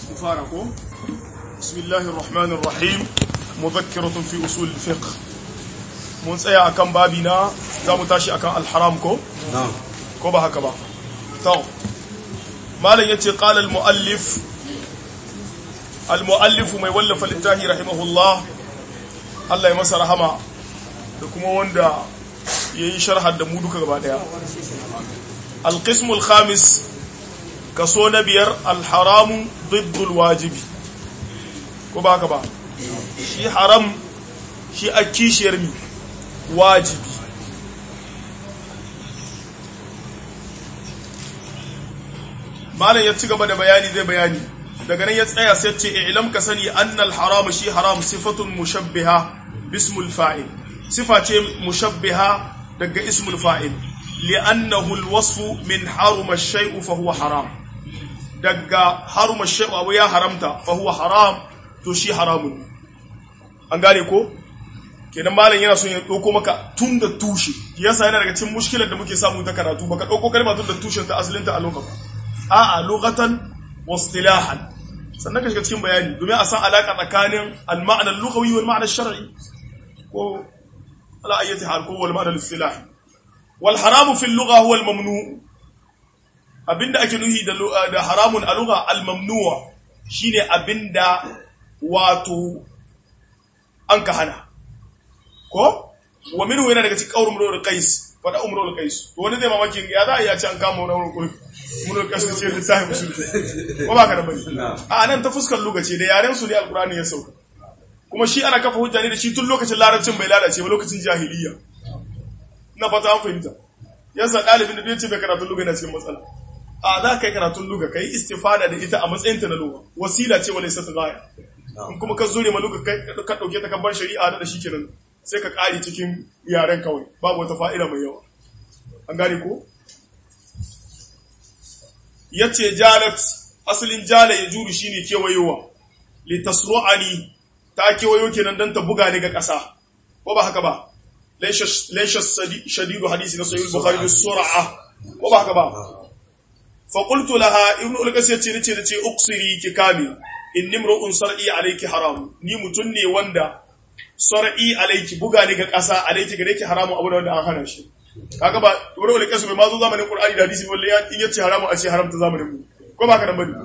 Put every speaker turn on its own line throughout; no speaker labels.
فارقوا بسم الله الرحمن الرحيم مذكرة في أصول الفقه mun tsaya akan babi na za mu tashi akan alharam ko? ko ba haka ba to malam yace qala almuallif almuallif mai wallafa littafi rahimahullah Allah ya masa rahama da kuma wanda yayi sharhar da mu duka gaba daya alqism alkhamis kaso na biyar alharamu diddul wajibi ko ba haka ba shi haram shi a kishiyar mi wajibi malam ya ci gaba da bayani zai bayani daga nan ya tsaya sai ce ilam ka sani annal haram shi haram sifatun mushabbiha bismul fa'il sifa ce mushabbiha daga ismul fa'il li'annahu alwasfu min haruma shay'u fa huwa haram daga haruma shay'u abu ya haramta fa huwa haram to shi haramun an gane ko kenan malam yana son ya dauko maka tun da tushe yasa yana daga cikin mushkilar da muke samu ta karatu baka dauko kalma tun da tushen ta asalin ta a lokacin a'a lughatan wa istilahan sannan ka shiga cikin bayani domin a san alaka tsakanin al-ma'na al-lughawi wal ma'na al-shar'i ko ala ayyati hal ko wal ma'na al-istilahi wal haramu fi al-lugha huwa al-mamnu abinda ake nuhi da da haramun a lugha al-mamnu'a shine abinda wato an ka hana ko wa minhu yana daga cikin qaulun murul qais fada umrul qais to wani zai mamakin ya za a iya ci an kama wani wurin kullu murul qais ce da sai musul ko ba ka da bane a nan ta fuskar lokaci da yaren su ne alqur'ani ya sauka kuma shi ana kafa hujja ne da shi tun lokacin larabcin bai lalace ba lokacin jahiliya ina fata an fahimta yasa dalibin da bai ce bai karatun luga yana cikin matsala a za ka yi karatun luga ka yi istifada da ita a matsayinta na luga wasila ce wani sata gaya in kuma ka zure ma luga ka ɗauke ta kabbar shari'a da shi kenan sai ka ƙari cikin yaren kawai babu wata fa'ida mai yawa an gane ko? ya ce jalat asalin jala ya juru shi ne kewayowa litasru'ani ta kewayo kenan don ta buga ni ga ƙasa ko ba haka ba laisha shadidu hadisi na sayi bukhari da sura'a ko ba haka ba fa qultu laha ibnu ulqas yace nace nace uksiri ki kame in nimru'un sar'i alayki haram ni mutun ne wanda sar'i alayki buga ni ga ƙasa alayki gare ki haramu abu wanda an hana shi kaga ba ibnu ulqas bai ma zo zamanin qur'ani da hadisi wallahi ya in yace haramu a ce haramta zamanin mu ko ba ka nan bane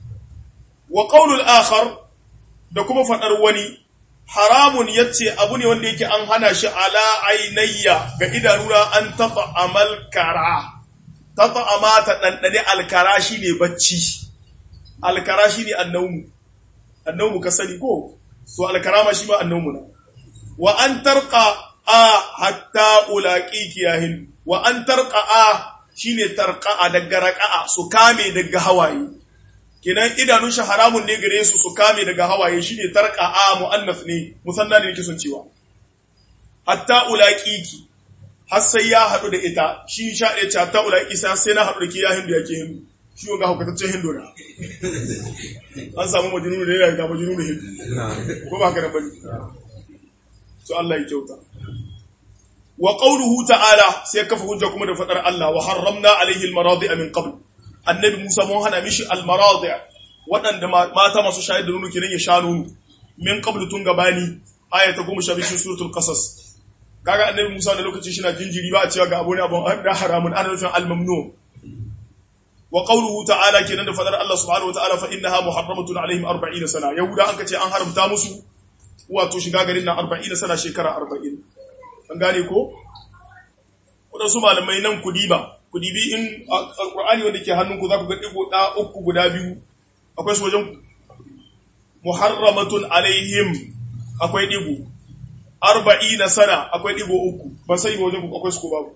wa qawlul akhar da kuma fadar wani haramun yace abu ne wanda yake an hana shi ala ainayya ga idanuna an taba amal kara taba amata dandane alkara shine bacci alkara shine annawmu annawmu ka sani ko to alkarama shi ma annawmu na wa an tarqa a hatta ulaqiki yahin wa an tarqa a shine tarqa daga raqa'a su kame daga hawaye kenan idanun shi haramun ne gare su su kame daga hawaye shine tarqa a muannas ne musanna ne yake son cewa hatta ulaqiki har sai ya hadu da ita shi sha ɗaya ce hatta ulaqi sai na hadu da ke ya hindu yake hindu shi wanga hukataccen hindu na an samu majnunu da yana ga majnunu hindu ko ba ka da bane so Allah ya kyauta wa qawluhu ta'ala sai kafa hujja kuma da fadar Allah wa harramna alaihi almaradi min qabl annabi Musa mun hana mishi almaradi waɗanda mata masu shayar da nono kenan ya sha nono min qabl tun gabani aya ta 12 cikin suratul qasas kaga annabi Musa da lokacin shi na jinjiri ba a cewa ga abu ne abun da haramun ana nufin almamnu wa qawluhu ta'ala kenan da fadar Allah subhanahu wa ta'ala fa innaha muharramatun alaihim 40 sana yahuda an kace an haramta musu wato shiga garin nan 40 sana shekara 40 an gane ko wadansu malamai nan kudiba kudibi in alqur'ani wanda ke hannunku za ku ga digo da uku guda biyu akwai su wajen muharramatun alaihim akwai digo 40 sana akwai digo uku ban sai ba wajen ku akwai su ko babu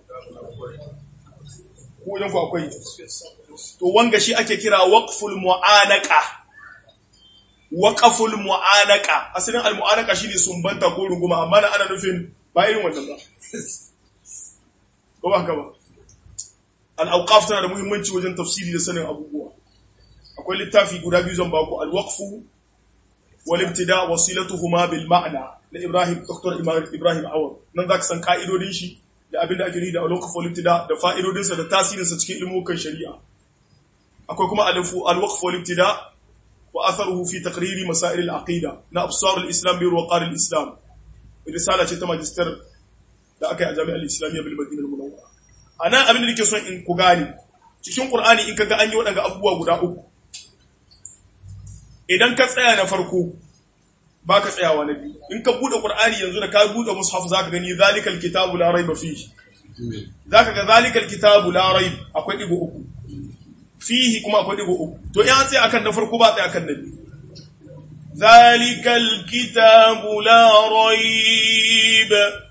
ko wajen ku akwai to wanga shi ake kira waqful mu'anaka waqful mu'anaka asalin al mu'anaka shine sumbanta ko runguma amma na ana nufin ba irin wannan ba ko ba haka ba al awqaf tana da muhimmanci wajen tafsiri da sanin abubuwa akwai littafi guda biyu zan baku al waqfu wal ibtida wasilatuhuma bil ma'na na Ibrahim Dr. Ibrahim Awad nan zaka san ka'idodin shi da abinda ake nufi da al waqfu wal ibtida da fa'idodinsa da tasirinsa cikin ilmukan shari'a akwai kuma alwaqf wal ibtida wa atharuhu fi taqriri masail al-aqida na absar al-islam bi ruqar al-islam risala ce ta magister da aka yi a jami'ar islamiyya bil madina al-munawwara anan abin da nake son in ku gane cikin qur'ani in kaga an yi waɗanga abubuwa guda uku idan ka tsaya na farko ba ka tsayawa na biyu in ka buɗe qur'ani yanzu da ka buɗe mushaf zaka gani zalikal kitabu la raiba fihi zaka ga zalikal kitabu la raib akwai digo uku fihi kuma akwai digo uku to in an tsaya akan na farko ba tsaya akan na biyu zalikal kitabu la raib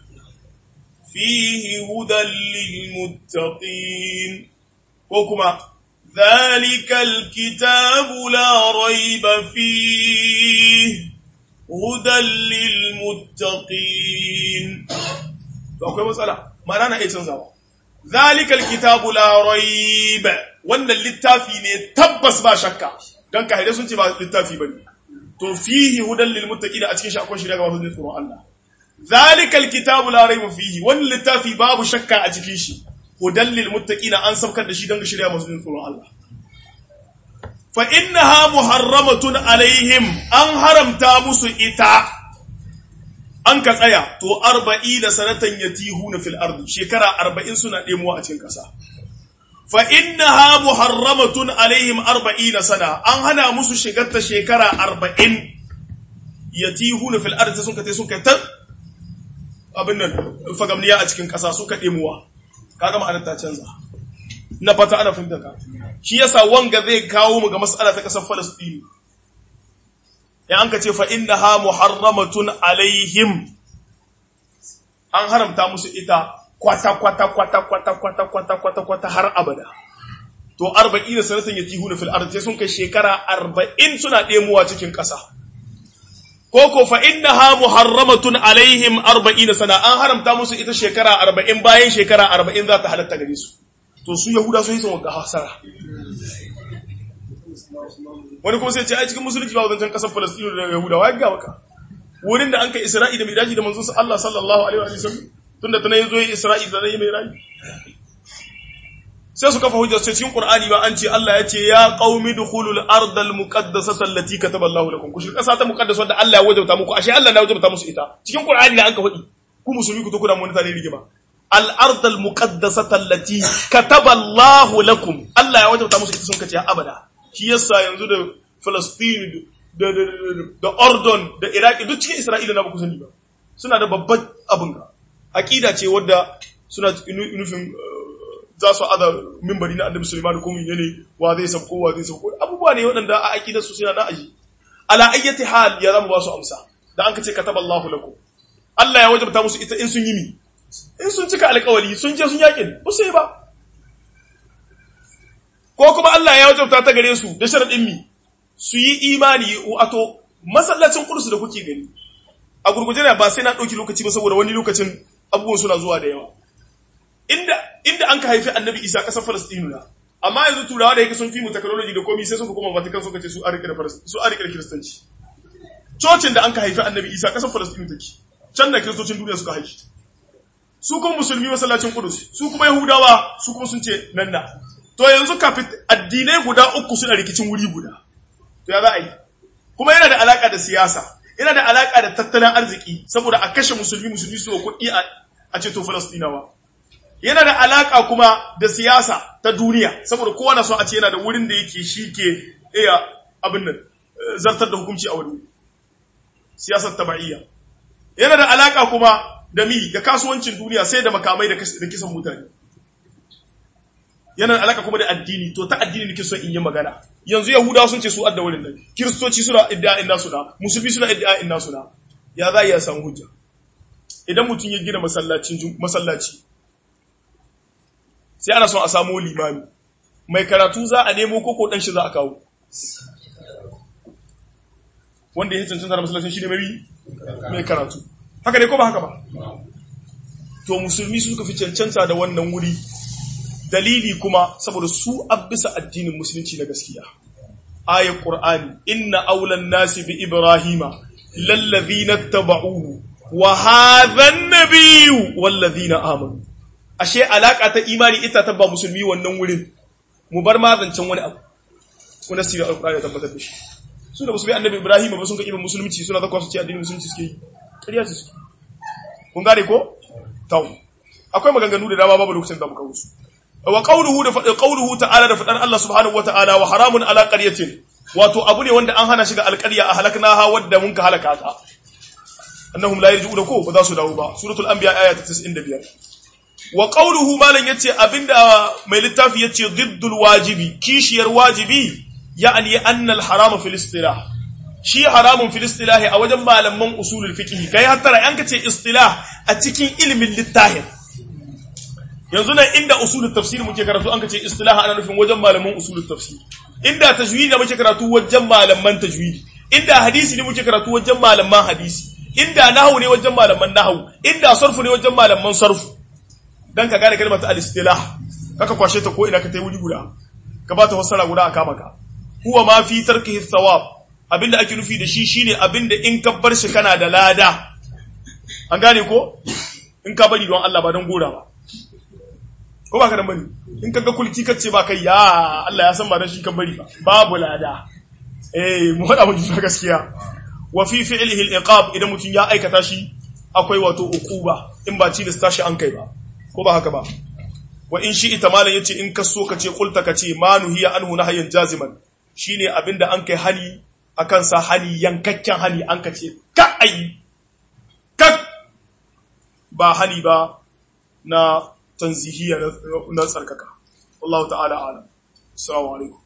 fihi hudan lil muttaqin ko kuma zalikal kitabu la raib fihi hudan lil muttaqin to akwai matsala ma'ana na iya canzawa zalikal kitabu la raiba wannan littafi ne tabbas ba shakka dan kahire sun ce ba littafi bane to fihi hudan lil muttaqin a cikin shi akwai shirya ga masu tsoron Allah zalikal kitabu la raiba fihi wannan littafi babu shakka a cikin shi hudan lil muttaqin an saukar da shi dan ga shirya masu tsoron Allah fa innaha muharramatun alaihim an haramta musu ita an ka tsaya to arba'i da sanatan yatihuna fil ardi shekara arba'in suna ɗemuwa a cikin ƙasa fa innaha muharramatun alaihim arba'ina sana an hana musu shigar ta shekara arba'in yatihuna fil ardi sun kace sun kai ta abin nan fagamniya a cikin ƙasa suka ɗemuwa kaga ma'anar ta canza na fata ana fahimta ka shi yasa wanga zai kawo mu ga mas'ala ta ƙasar Falastini in an ka ce fa'innaha muharramatun alaihim an haramta musu ita kwata-kwata-kwata-kwata-kwata-kwata har abada. To, arba'i da sanatan ya tihu na fil'ar sai sun kai shekara arba'in suna ɗemuwa cikin ƙasa. Koko fa'innaha muharramatun alaihim arba'i da sana an haramta musu ita shekara arba'in bayan shekara arba'in za ta halatta gare su. To, su Yahuda sun yi sun wagga hasara. wani kuma sai ce ai cikin musulunci ba wadancan kasar Falastinu da Yahudawa ya ga maka wurin da an kai Isra'i da Miraji da manzon Allah sallallahu alaihi wa sallam tunda tana yazo yi Isra'i da yi Miraji sai su kafa hujja cikin Qur'ani ba an ce Allah ya ce ya qaumi dukhulul ardal muqaddasata allati kataba Allahu lakum ku shi kasa ta muqaddasa wanda Allah ya wajabta muku ashe Allah na wajabta musu ita cikin Qur'ani ne an ka faɗi ku musulmi ku to kuna mun tare rigima al ardal muqaddasata allati kataba Allahu lakum Allah ya wajabta musu ita sun kace abada shi yasa yanzu da Palestine da da Ordon da Iraki duk cikin Isra'ila na baku sani ba suna da babban abin ga aqida ce wadda suna nufin za su ada mimbari na Annabi Sulaiman ko mun ne wa zai sabko wa zai sabko abubuwa ne waɗanda a aqidar su suna na aji ala ayyati hal ya zama ba su amsa da an kace kataballahu lakum Allah ya wajabta musu ita in sun yi mi in sun cika alƙawari sun je sun yakin ba sai ba ko kuma Allah ya wajabta ta gare su da sharadin mi su yi imani wato masallacin kursu da kuke gani a gurguje na ba sai na ɗauki lokaci ba saboda wani lokacin abubuwan suna zuwa da yawa inda inda an ka haifi annabi isa ƙasar falastinu na amma yanzu turawa da yake sun fi mu technology da komi sai suka koma vatican suka ce su a rike da su a rike da kiristanci cocin da an ka haifi annabi isa ƙasar falastinu take can da kiristocin duniya suka haifi su kuma musulmi masallacin kudus su kuma yahudawa su kuma sun ce nan na to yanzu kafin addinai guda uku suna rikicin wuri guda to ya za a yi kuma yana da alaka da siyasa yana da alaka da tattalin arziki saboda a kashe musulmi musulmi su kuɗi a ceto falastinawa yana da alaka kuma da siyasa ta duniya saboda kowa na so a ce yana da wurin da yake shi ke iya abin nan zartar da hukunci a wani siyasar taba'iyya yana da alaka kuma da mi da kasuwancin duniya sai da makamai da kisan mutane yana da alaka kuma da addini to ta addini nake so in yi magana yanzu yahudawa sun ce su adda wurin nan kiristoci suna iddia'in nasu da musulmi suna iddia'in nasu da ya za ya samu hujja idan mutum ya gina masallacin masallaci sai ana son a samu limami mai karatu za a nemo koko dan shi za a kawo wanda ya cancanta da masallacin shi ne mai mai karatu haka ne ko ba haka ba to musulmi suka fi cancanta da wannan wuri dalili kuma saboda su abisa addinin musulunci na gaskiya ayat qur'ani inna awlan nasi bi ibrahima lallazina tabauhu wa hadha an-nabiyyu wallazina amanu ashe alaka ta imani ita ta ba musulmi wannan wurin mu bar ma zancen wani abu kuna sirri alqur'ani tabbatar da shi su da musu bi annabi Ibrahim ba sun ka ibn musulunci suna zakwa su ce addinin musulunci suke yi ƙarya su suke kun gane ko tau akwai maganganu da dama babu lokacin da muka wusu wa qawluhu da fadin qawluhu ta'ala da fadan Allah subhanahu wa ta'ala wa haramun ala qaryatin wato abu ne wanda an hana shiga alƙarya a halaknaha wadda mun ka halaka ta annahum la yarji'una ko ba za su dawo ba suratul anbiya aya ta 95 wa qawluhu malan yace abinda mai littafi yace diddul wajibi kishiyar wajibi ya'ni anna al haram fil istilah shi haramun fil istilah a wajen malaman usulul fiqh kai hattara an kace istilah a cikin ilimin littafin yanzu nan inda usulul tafsir muke karatu an kace istilah ana nufin wajen malaman usulul tafsir inda tajwidi ne muke karatu wajen malaman tajwidi inda hadisi ne muke karatu wajen malaman hadisi inda nahwu ne wajen malaman nahwu inda sarfu ne wajen malaman sarfu dan ka gane kalmar al-istilah kaka kwashe ta ko ina ka tai wuri guda ka ba ta fassara guda a kama ka huwa ma fi tarkihi thawab abinda ake nufi da shi shine abinda in ka bar shi kana da lada an gane ko in ka bari don Allah ba don gora ba ko ba ka dan bari in ka ga kulki kace ba kai ya Allah ya san ba dan shi kan bari ba babu lada eh mu hada mu gaskiya wa fi fi'lihi al-iqab idan mutun ya aikata shi akwai wato ukuba in ba ci da tashi an kai ba ko ba haka ba wa in shi ita malan yace in ka so ka ce kulta ka ce ma nuhiya anhu nahyan jaziman shine abinda an kai hani akan sa hani yankakken hani an ka ce ka ai ka ba hani ba na tanzihiya na tsarkaka wallahu ta'ala alam assalamu alaikum